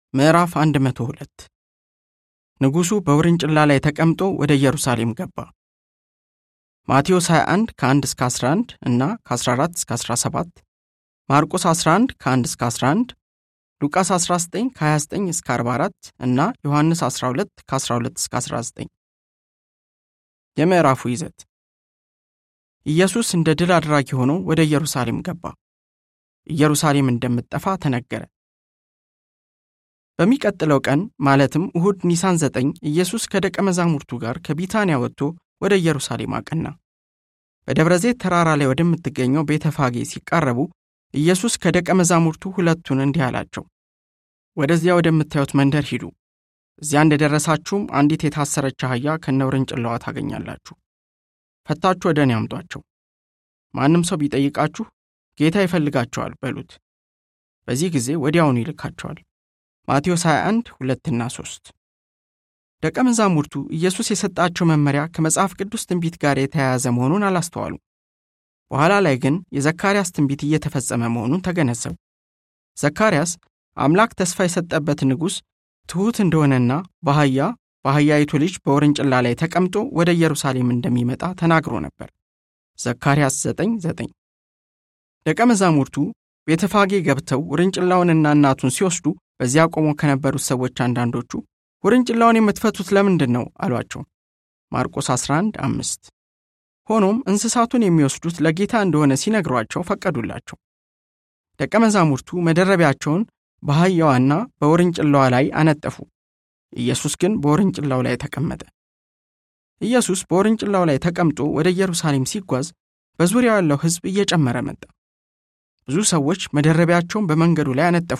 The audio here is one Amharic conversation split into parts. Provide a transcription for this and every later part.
ምዕራፍ 102 ንጉሡ በውርንጭላ ላይ ተቀምጦ ወደ ኢየሩሳሌም ገባ። ማቴዎስ 21 ከ1 እስከ 11 እና ከ14 እስከ 17፣ ማርቆስ 11 ከ1 እስከ 11፣ ሉቃስ 19 ከ29 እስከ 44 እና ዮሐንስ 12 ከ12 እስከ 19። የምዕራፉ ይዘት ኢየሱስ እንደ ድል አድራጊ ሆኖ ወደ ኢየሩሳሌም ገባ። ኢየሩሳሌም እንደምትጠፋ ተነገረ። በሚቀጥለው ቀን ማለትም እሁድ ኒሳን ዘጠኝ ኢየሱስ ከደቀ መዛሙርቱ ጋር ከቢታንያ ወጥቶ ወደ ኢየሩሳሌም አቀና። በደብረ ዘይት ተራራ ላይ ወደምትገኘው ቤተ ፋጌ ሲቃረቡ ኢየሱስ ከደቀ መዛሙርቱ ሁለቱን እንዲህ አላቸው፣ ወደዚያ ወደምታዩት መንደር ሂዱ። እዚያ እንደደረሳችሁም አንዲት የታሰረች አህያ ከነውርንጭላዋ ታገኛላችሁ። ፈታችሁ ወደ እኔ አምጧቸው። ማንም ሰው ቢጠይቃችሁ ጌታ ይፈልጋቸዋል በሉት። በዚህ ጊዜ ወዲያውኑ ይልካቸዋል። ማቴዎስ 21 2ና 3 ደቀ መዛሙርቱ ኢየሱስ የሰጣቸው መመሪያ ከመጽሐፍ ቅዱስ ትንቢት ጋር የተያያዘ መሆኑን አላስተዋሉ። በኋላ ላይ ግን የዘካርያስ ትንቢት እየተፈጸመ መሆኑን ተገነዘቡ። ዘካርያስ አምላክ ተስፋ የሰጠበት ንጉሥ ትሑት እንደሆነና በአህያ በአህያይቱ ልጅ በውርንጭላ ላይ ተቀምጦ ወደ ኢየሩሳሌም እንደሚመጣ ተናግሮ ነበር። ዘካርያስ 9 9 ደቀ መዛሙርቱ ቤተፋጌ ገብተው ውርንጭላውንና እናቱን ሲወስዱ በዚያ ቆሞ ከነበሩት ሰዎች አንዳንዶቹ ውርንጭላውን የምትፈቱት ለምንድን ነው አሏቸው። ማርቆስ 11 5 ሆኖም እንስሳቱን የሚወስዱት ለጌታ እንደሆነ ሲነግሯቸው ፈቀዱላቸው። ደቀ መዛሙርቱ መደረቢያቸውን በአህያዋና በውርንጭላዋ ላይ አነጠፉ። ኢየሱስ ግን በውርንጭላው ላይ ተቀመጠ። ኢየሱስ በውርንጭላው ላይ ተቀምጦ ወደ ኢየሩሳሌም ሲጓዝ በዙሪያው ያለው ሕዝብ እየጨመረ መጣ። ብዙ ሰዎች መደረቢያቸውን በመንገዱ ላይ አነጠፉ።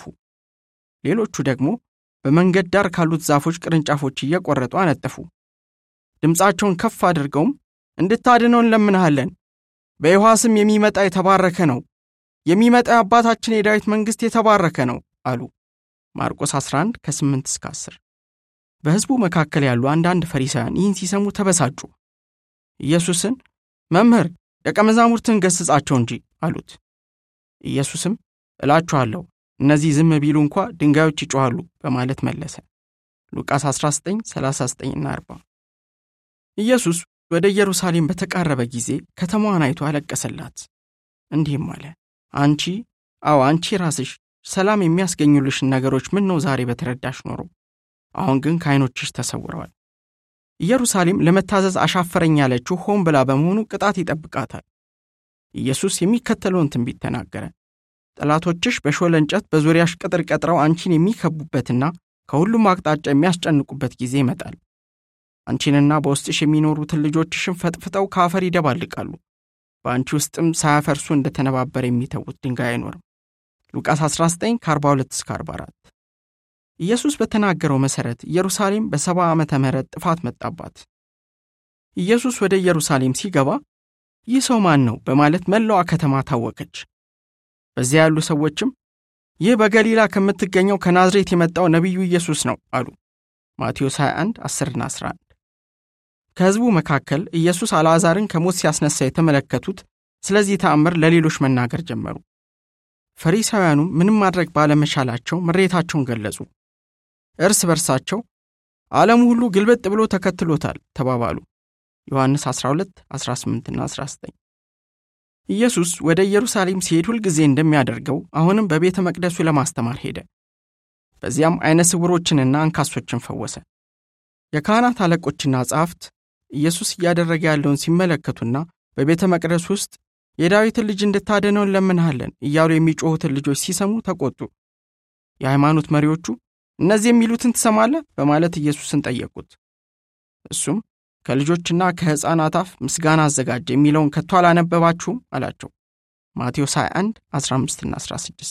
ሌሎቹ ደግሞ በመንገድ ዳር ካሉት ዛፎች ቅርንጫፎች እየቆረጡ አነጠፉ። ድምፃቸውን ከፍ አድርገውም እንድታድነው እንለምንሃለን፣ በይሖዋ ስም የሚመጣ የተባረከ ነው፣ የሚመጣ የአባታችን የዳዊት መንግሥት የተባረከ ነው አሉ። ማርቆስ 11 ከ8 እስከ 10። በሕዝቡ መካከል ያሉ አንዳንድ ፈሪሳውያን ይህን ሲሰሙ ተበሳጩ። ኢየሱስን መምህር፣ ደቀ መዛሙርትን ገሥጻቸው እንጂ አሉት። ኢየሱስም እላችኋለሁ እነዚህ ዝም ቢሉ እንኳ ድንጋዮች ይጮኻሉ በማለት መለሰ። ሉቃስ 19 39ና 40። ኢየሱስ ወደ ኢየሩሳሌም በተቃረበ ጊዜ ከተማዋን አይቶ አለቀሰላት፣ እንዲህም አለ፣ አንቺ አዎ አንቺ ራስሽ ሰላም የሚያስገኙልሽን ነገሮች ምን ነው ዛሬ በተረዳሽ ኖሮ፣ አሁን ግን ከዓይኖችሽ ተሰውረዋል። ኢየሩሳሌም ለመታዘዝ አሻፈረኝ ያለችው ሆን ብላ በመሆኑ ቅጣት ይጠብቃታል። ኢየሱስ የሚከተለውን ትንቢት ተናገረ። ጠላቶችሽ በሾለ እንጨት በዙሪያሽ ቅጥር ቀጥረው አንቺን የሚከቡበትና ከሁሉም አቅጣጫ የሚያስጨንቁበት ጊዜ ይመጣል። አንቺንና በውስጥሽ የሚኖሩትን ልጆችሽን ፈጥፍጠው ከአፈር ይደባልቃሉ። በአንቺ ውስጥም ሳያፈርሱ እንደተነባበረ የሚተዉት ድንጋይ አይኖርም። ሉቃስ 19 ከ42 እስከ 44። ኢየሱስ በተናገረው መሠረት ኢየሩሳሌም በሰባ ዓመተ ምህረት ጥፋት መጣባት። ኢየሱስ ወደ ኢየሩሳሌም ሲገባ ይህ ሰው ማን ነው በማለት መላዋ ከተማ ታወከች። በዚያ ያሉ ሰዎችም ይህ በገሊላ ከምትገኘው ከናዝሬት የመጣው ነቢዩ ኢየሱስ ነው አሉ። ማቴዎስ 21 10ና 11። ከሕዝቡ መካከል ኢየሱስ አልዓዛርን ከሞት ሲያስነሳ የተመለከቱት ስለዚህ ተአምር ለሌሎች መናገር ጀመሩ። ፈሪሳውያኑም ምንም ማድረግ ባለመቻላቸው ምሬታቸውን ገለጹ። እርስ በርሳቸው ዓለሙ ሁሉ ግልበጥ ብሎ ተከትሎታል ተባባሉ። ዮሐንስ 12 18ና 19 ኢየሱስ ወደ ኢየሩሳሌም ሲሄድ ሁልጊዜ እንደሚያደርገው አሁንም በቤተ መቅደሱ ለማስተማር ሄደ። በዚያም ዐይነ ስውሮችንና አንካሶችን ፈወሰ። የካህናት አለቆችና ጸሐፍት ኢየሱስ እያደረገ ያለውን ሲመለከቱና በቤተ መቅደስ ውስጥ የዳዊትን ልጅ እንድታድነው እንለምንሃለን እያሉ የሚጮኹትን ልጆች ሲሰሙ ተቆጡ። የሃይማኖት መሪዎቹ እነዚህ የሚሉትን ትሰማለህ? በማለት ኢየሱስን ጠየቁት። እሱም ከልጆችና ከሕፃናት አፍ ምስጋና አዘጋጀ የሚለውን ከቶ አላነበባችሁም? አላቸው። ማቴዎስ 21 15ና 16።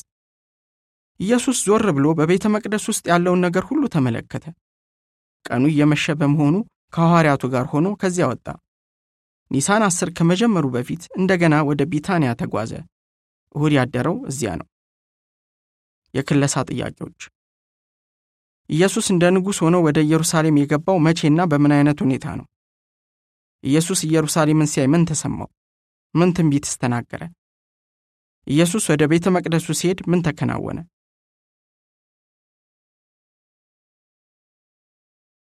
ኢየሱስ ዞር ብሎ በቤተ መቅደስ ውስጥ ያለውን ነገር ሁሉ ተመለከተ። ቀኑ እየመሸ በመሆኑ ከሐዋርያቱ ጋር ሆኖ ከዚያ ወጣ። ኒሳን አስር ከመጀመሩ በፊት እንደገና ወደ ቢታንያ ተጓዘ። እሁድ ያደረው እዚያ ነው። የክለሳ ጥያቄዎች ኢየሱስ እንደ ንጉሥ ሆኖ ወደ ኢየሩሳሌም የገባው መቼና በምን አይነት ሁኔታ ነው? ኢየሱስ ኢየሩሳሌምን ሲያይ ምን ተሰማው? ምን ትንቢትስ ተናገረ? ኢየሱስ ወደ ቤተ መቅደሱ ሲሄድ ምን ተከናወነ?